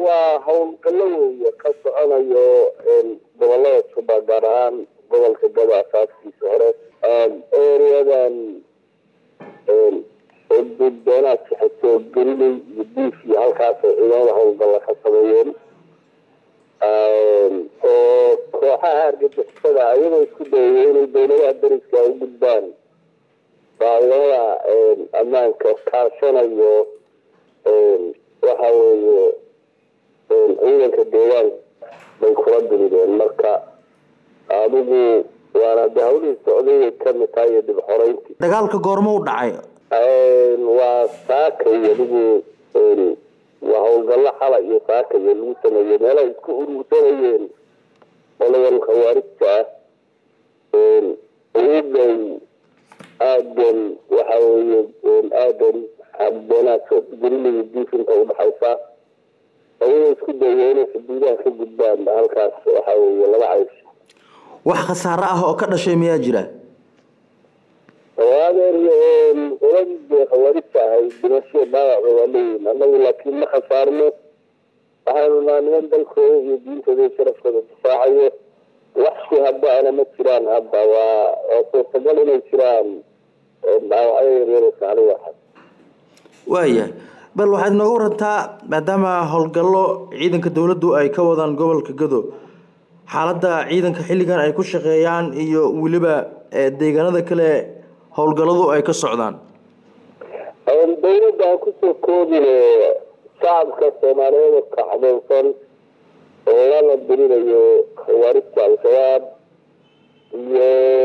waa howlgallo weeye ka soconayo gobolada juba gaar ahaan gobolka gado asaaskiisa hore ereadan doonaadka xisoo gelinay iyo diif iyo halkaasay ciidamada howlgalla ka sameeyeen oo kooxaha argagixisada ayagoo isku dayaya inay dowladaha dariska u gudbaan baa ciidamada ammaanka kaashanayo waxa weeye ciidanka deegaanka bay kula dirideen marka adigu waana de hawlihii socday kamid tahay iyo dib xoreyntii dagaalka goormo u dhacay waa saakay adigu waa howlgallo xala iyo saakay lagu sameeyey meelaha isku urursanayeen qoladan khawaarijta ah uday aadan waxa weye aadan abdoonaadka gelinayo diifinta udhaxaysa ayagoo isku daya inay xuduudaha ka gudbaan halkaas waxa weye laba caysh wax khasaaro ah oo ka dhashay miyaa jira adeer oladii dee khawaarijta ahay dhimasho dhaawaca waa leeyihin anagu laakiin ma khasaarno waxaanu naa niman dalkooda iyo diintooda iyo sharafkooda difaacayo waxsi hadda ana ma jiraan hadda waa waa suurtagal inay jiraan dhaawacyo yaryar saali waxa waayahay bal waxaad inooga warantaa maadaama howlgallo ciidanka dowladdu ay ka wadaan gobolka gado xaaladda ciidanka xilligan ay ku shaqeeyaan iyo weliba deegaanada kale howlgalladu ay ka socdaan dowladda ha kusoo koobine shacabka soomaaliyeed kacdoonsan oo lala dirinayo khawaarijta al-shabaab iyo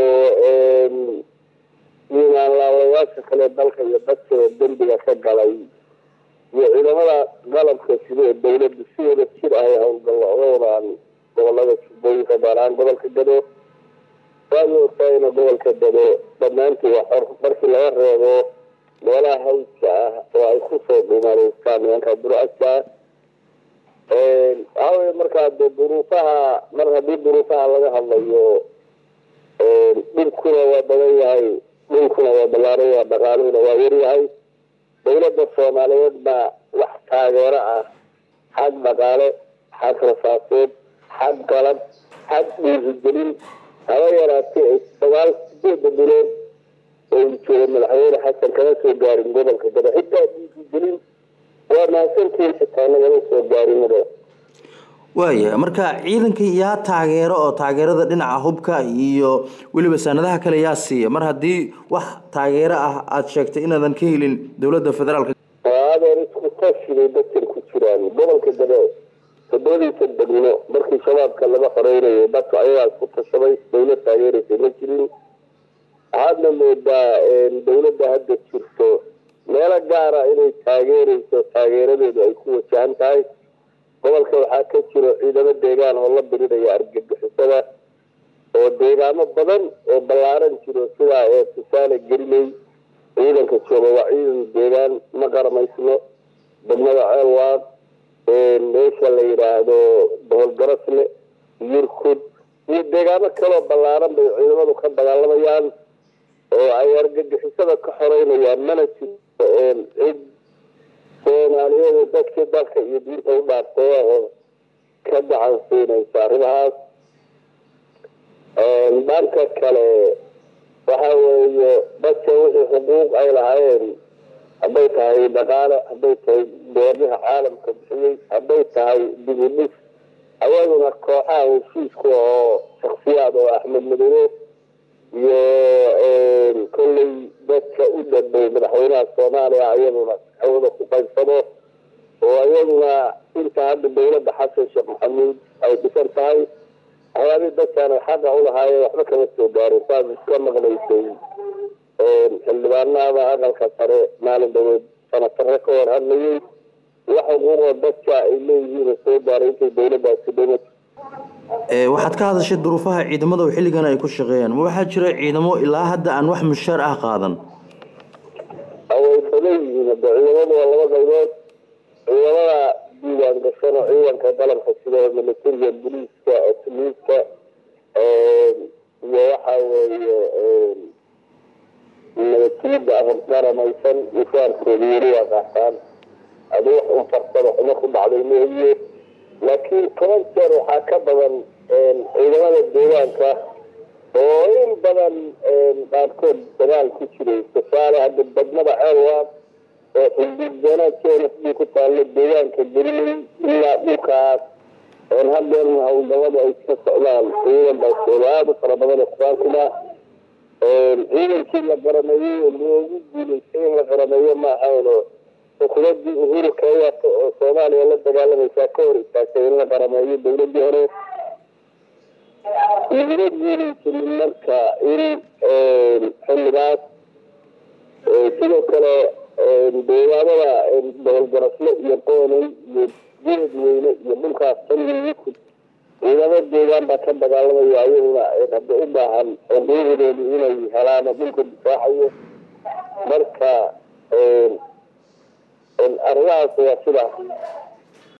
imaanlaalayaasha kale dalka iyo dadkada dembiga ka galay iyo ciidamada qalabka sida ee dowladda si wada jir ah ay howlgallo oga wadaan gobolada jubbooyinka gaar ahaan gobolka gado waad ogtaayna gobolka gado dhammaantii waa xor markii laga reebo meelaha hawska ah oo ay kusoo dhumareystaan nimanka bur-adka waxaa weye markaa de duruufaha mar haddii duruufaha laga hadlayo dhibkuna waa badan yahay dhulkuna waa ballaaran yahay dhaqaaluhuna waa yaryahay dowladda soomaaliyeed baa wax taageero ah xag dhaqaale xag rasaaseed xag qalab xag dhiirigelin haba yaraatee ay sagaal sideeda bilood oo jooga madaxweyne xasan kama soo gaarin gobolka gado xitaa dhiirigelin waa mahadsantiin xitaa nagama soo gaarinaba waaya marka ciidanka yaa taageero oo taageerada dhinaca hubka iyo weliba sanadaha kale yaa siiya mar haddii wax taageero ah aada sheegtay inaadan ka helin dowladda federaalka adeer isku tashiday dadkan ku jiraan gobolka gado todobadiisa degmo markii shabaabka laga xoreynayay dadku ayagaa isku tashaday dowlad taageeraysa ma jirin waxaadna moodaa dowladda hadda jirto meelo gaara inay taageerayso taageeradeedu ay ku wajahan tahay gobolka waxaa ka jiro ciidamo deegaan oo la birinaya argagixisada oo deegaamo badan oo ballaaran jiro sidaa ee tusaale gelinay ciidanka jooga waa ciidan deegaan ma qaramaysno degmada ceelwaad meesha la yidhaahdo boholgarasle yurkud iyo deegaamo kaloo ballaaran bay ciidamadu ka dagaalamayaan oo ay argagixisada ka xoreynayaan mana jirto cid soomaaliyeed dadkii dalka iyo diinta u dhaaftay oo ka gacan siinaysa arrimahaas dhanka kale waxa weeye dadka wixii xuquuq ay lahaayeen hadday tahay dhaqaale hadday tahay beeraha caalamka bixiyey hadday tahay dibudhis ayaduna kooxaha heshiisku oo shaksiyaad oo axmed madine iyo kolley dadka u dhadhow madaxweynaha soomaaliya ayaduna hawada ku qaybsado oo ayaduna inta hadda dowladda xasan sheekh maxamuud ay dhisan tahay waxyaabihii dadkaan xaqa ulahaayeen waxba kama soo gaarin saas iska maqlaysay xildhibaanada aqalka sare maalin dhaweed sanatare ka hor hadlayay wax xuquuqoo dadka ay leeyihiin soo gaaray intay dowladdaasi dhima waxaad ka hadashay duruufaha ciidamada oo xilligan ay ku shaqeeyaan ma waxaa jira ciidamo ilaa hadda aan wax mushaar ah qaadan way badan yihiin hadda ciidamadu waa laba qaybood ciidamada diiwaan gashan oo ciidanka dalabka sida militariga boliiska asliiska iyo waxa weeye nabadgelyada qaramaysan mushaarkooda weli waa qaataan adi wax un farsado xumo ku dhacday mooye laakiin toban jeer waxaa ka badan ciidamada deegaanka oo in badan qaarkood dagaal ku jiray tusaale hadda degmada ceelwaad oo xuduudbeenaadkeena sidii ku taallo deegaanka berlin ilaa dhulkaas hadeerna hawlgallada ay ka socdaan ciidan baasoola aada u fara badan oo quraankuna ciidankii la qarameeyey oo loogu guulaystay in la qarameeyo ma ahayn oo xukuumadii uhuru kenyatta oo soomaaliya la dagaalamaysaa ka hor istaagtay in la qarameeyo dowladii hore laguma guulaysanin marka in xilligaas sidoo kale deegaamada boholgarasle iyo qoonay iyo geed weyne iyo dhulkaas xilligiiku ciidamo deegaan baa ka dagaalamaya ayaguna hadda u baahan xuquuqdoodu inay helaan oo dhulka difaacayo marka arrimahaas waa sidaas